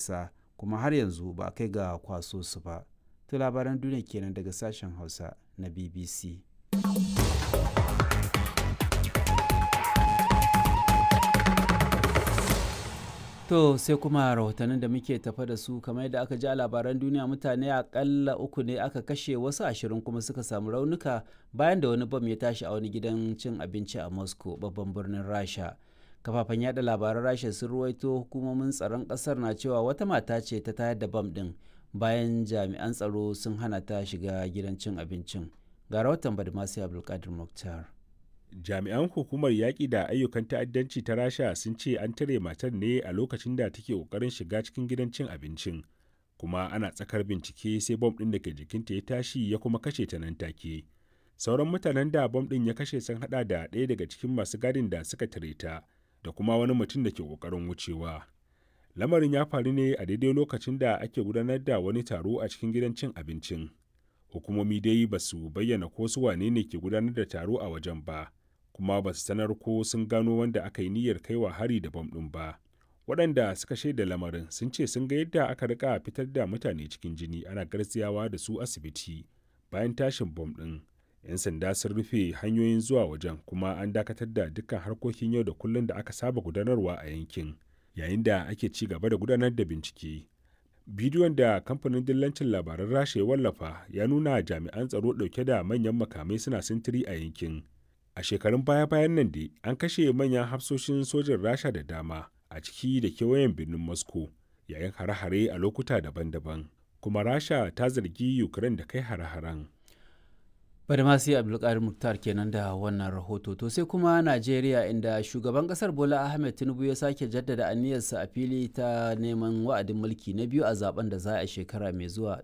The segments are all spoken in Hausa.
ƙasa kuma har yanzu ba kai ga kwaso su ba to labaran duniya kenan daga sashen hausa na bbc To sai kuma rahotannin da muke tafa da su kamar yadda aka ji a labaran duniya mutane akalla uku ne aka kashe wasu ashirin kuma suka samu raunuka bayan da wani bam ya tashi a wani gidan cin abinci a Moscow babban birnin Rasha. Kafafen yada labaran Rasha sun ruwaito hukumomin tsaron kasar na cewa wata mata ce ta tayar da bam din bayan jami'an tsaro sun hana ta shiga gidan cin abincin. Ga rahoton Badmasi Abdulkadir Mukhtar. jami'an hukumar yaƙi da ayyukan ta'addanci ta rasha sun ce an tare matar ne a lokacin da take ƙoƙarin shiga cikin gidan cin abincin kuma ana tsakar bincike sai bom ɗin da ke jikinta ya tashi ya kuma kashe ta nan take sauran mutanen da bom ɗin ya kashe sun haɗa da ɗaya daga cikin masu gadin da suka tare ta da kuma wani mutum da ke ƙoƙarin wucewa lamarin ya faru ne a daidai lokacin da ake gudanar da wani taro a cikin gidan cin abincin hukumomi dai ba su bayyana ko su wane ne ke gudanar da taro a wajen ba kuma ba su sanar ko sun gano wanda aka yi niyyar kaiwa hari da bom ɗin ba waɗanda suka shaida lamarin sun ce sun ga yadda aka rika fitar da mutane cikin jini ana garziyawa da su asibiti bayan tashin bom ɗin 'yan sanda sun rufe hanyoyin zuwa wajen kuma an dakatar da dukkan harkokin yau da kullum da aka saba gudanarwa a yankin yayin da ake ci gaba da gudanar da bincike bidiyon da kamfanin dillancin labaran rasha ya wallafa ya nuna jami'an tsaro ɗauke da manyan makamai suna sintiri a yankin a shekarun baya-bayan nan dai an kashe manyan hafsoshin sojin rasha da dama a ciki da kewayen birnin moscow yayin hare-hare a lokuta daban-daban kuma rasha ta zargi ukraine da kai hare-haren bada ma sai abdulkadir muktar kenan da wannan rahoto to sai kuma najeriya inda shugaban kasar bola ahmed tinubu ya sake jaddada aniyarsa a fili ta neman wa'adin mulki na biyu a zaben da za a shekara mai zuwa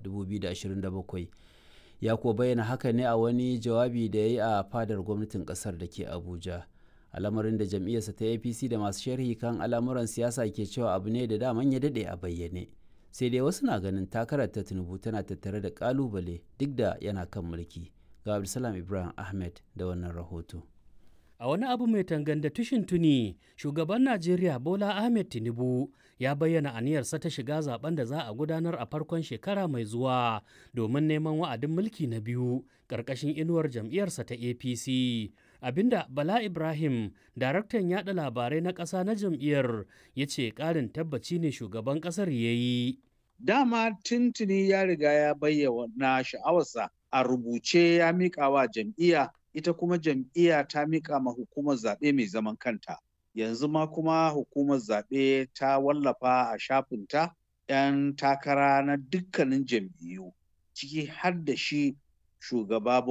2027 ya kuwa bayyana haka ne a wani jawabi da ya yi a fadar gwamnatin kasar da ke abuja al'amarin da jam'iyyarsa ta apc da masu sharhi kan al'amuran siyasa ke cewa abu ne da daman ya daɗe a bayyane sai dai wasu na ganin takarar ta tinubu tana tattare da kalubale duk da yana kan mulki ga abdulsalam ibrahim ahmed da wannan rahoto A wani abu mai tanganda tushin tuni, shugaban Najeriya Bola Ahmed Tinubu ya bayyana aniyarsa ta shiga zaben da za a gudanar a farkon shekara mai zuwa domin neman wa'adin mulki na biyu ƙarƙashin inuwar jam'iyyarsa ta APC. Abinda Bala Ibrahim, daraktan yada labarai na ƙasa na jam'iyyar, ya ce ƙarin tabbaci ne shugaban ƙasar ya yi. Dama tuntuni ya riga ya bayyana sha'awarsa a rubuce ya miƙa wa jam'iyya ita kuma jam'iyya ta miƙa ma hukumar zaɓe mai zaman kanta. Yanzu ma kuma hukumar zaɓe ta wallafa a shafinta 'yan takara na dukkanin jam'iyyu, ciki har da shi shugaba